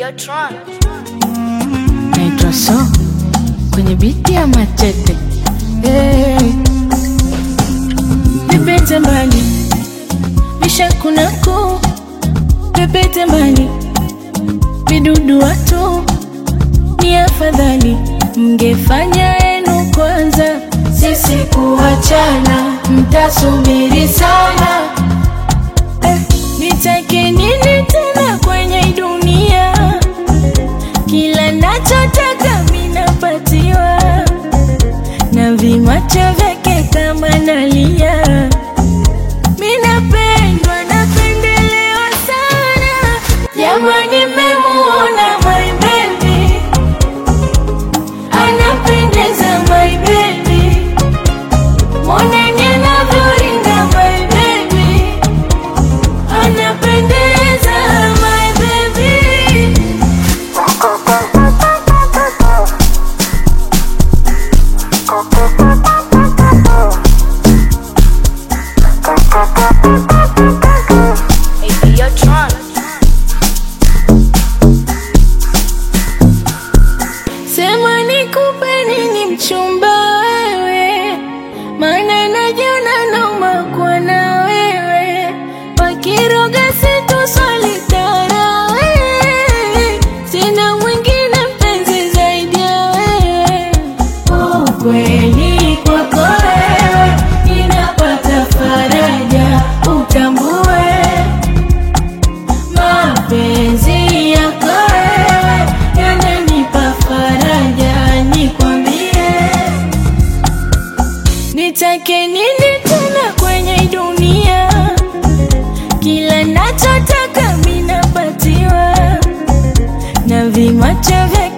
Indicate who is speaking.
Speaker 1: Videotron.
Speaker 2: naitwa so kwenye biti ya machete hey. pepete mbali vishakunaku pepete mbali vidudu watu ni afadhali mngefanya yenu kwanza sisi kuachana mtasubiri sana eh, nitake nini tena kwenye hii dunia kila nachotaka minapatiwa na vimacho vyake kama nalia minapendwa napendelewa sana jamani memuona my baby anapendeza my baby moneni anavyoringa my baby anapendeza my baby
Speaker 1: Hey, Videotron.
Speaker 2: Sema nikupe nini mchumba wewe, maana najiona nauma kuwa na wewe, wakiroga situswalitara wewe, sina mwingine mpenzi zaidi ya wewe. Ukweli kwako wewe, ninapata faraja, utambue mapenzi yako wewe yananipa faraja, nikwambie nitake nini tena kwenye hii dunia? Kila nachotaka minapatiwa na vimacho vya